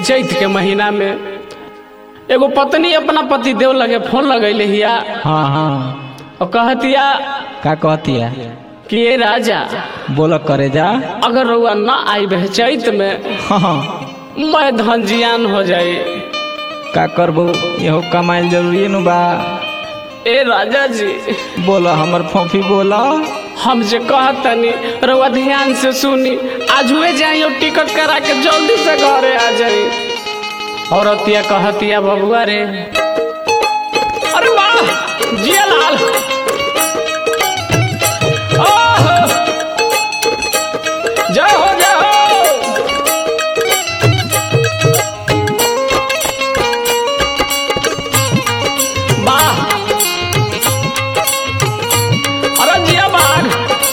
चैत के महीना में एगो पत्नी अपना पति देव लगे फोन लगैले हिया हाँ हाँ और कहतिया का कहती है कि ये राजा बोल करे जा अगर रउआ ना आई बह चैत में हाँ हाँ मैं धन जियान हो जाई का करबो यहो कमाइल जरूरी नु बा ए राजा जी बोल हमर फोफी बोल हम जे कहतनी रउआ ध्यान से सुनी आज हुए जाई और टिकट करा के जल्दी से घरे आ जाई औरतिया कहतिया बबुआ रे अरे वाह जिया लाल ओहो! जय हो जय हो वाह अरे जिया बाघ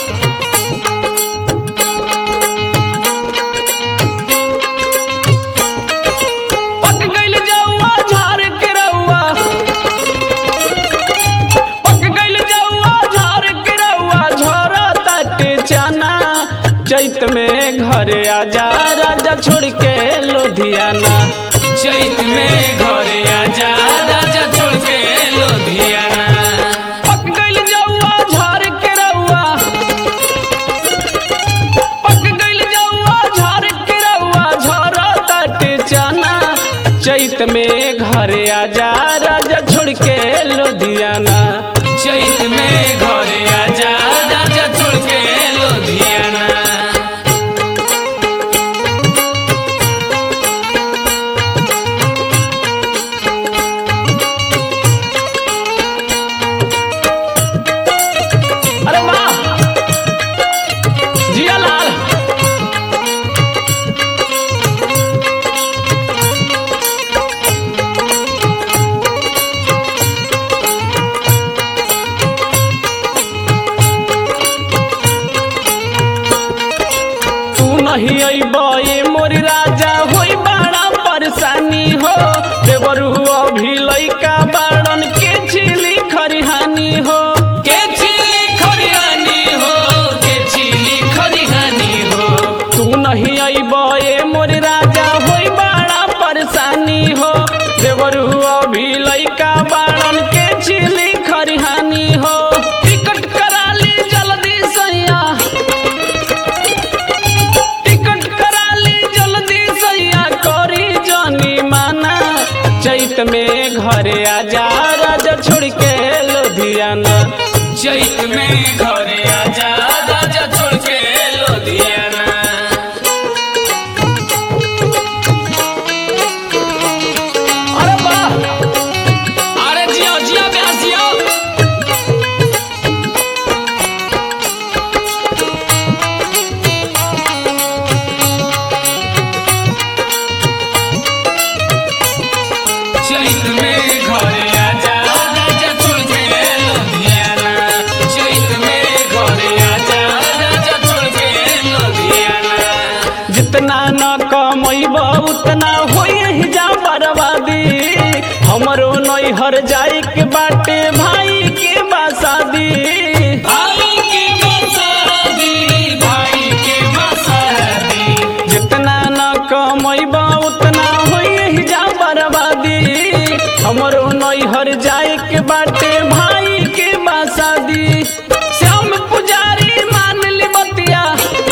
पक गइल जौआ झाड़ के रउआ पक गइल जौआ झाड़ के रउआ झरताटे चना चैत में घरे आजा राजा छोड़ के लुधियाना चैत में घरे आजा राजा छोड़ के लुधियाना पक गइल जौआ झाड़ के रउआ पक गइल जौआ झाड़ के रउआ झरताटे चना चैत में घरे आजा राजा छोड़ के लुधियाना चैत में घरे आजा राजा छोड़ के लुधियाना अरे वाह जिया लाल तू नहीं अइबा ये मोर राजा होई बड़ा परेशानी हो देवरू अभी लइका बाड़न के छिली खरिहानी हो के छिली खरिहानी हो के छिली खरिहानी हो तू नहीं अइबा ये मोर राजा होई बड़ा परेशानी हो देवरू अभी लइका बाड़न के छिली खरिहानी हो टिकट करा ली जल्दी सैया टिकट करा ली जल्दी सैया करी जानी माना चैत में घरे आजा राजा छोड़ के लुधियाना चैत में घरे आजा राजा छोड़ के लुधियाना अरे वाह अरे जियो जियो ब्यास जियो चैत में घरे आजा राजा छोड़ के लुधियाना चैत में घरे आजा राजा छोड़ के लुधियाना जितना न कमैब उतना होई ही जा बर्बादी हमरो नैहर जाए के बाटे भाई के बासादी भाई के मसादी भाई के मसादी जितना न कमैब उतना होई ही जा बर्बादी हमरो नैहर जाए के बाटे भाई के बासादी श्याम पुजारी मान ली बतिया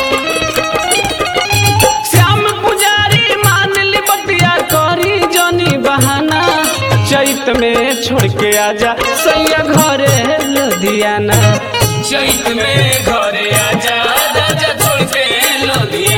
श्याम पुजारी मान ली बतिया करी जनी बहाना चैत में छोड़ के आजा सैया घरे लुधियाना चैत में घरे आजा राजा छोड़ के लुधियाना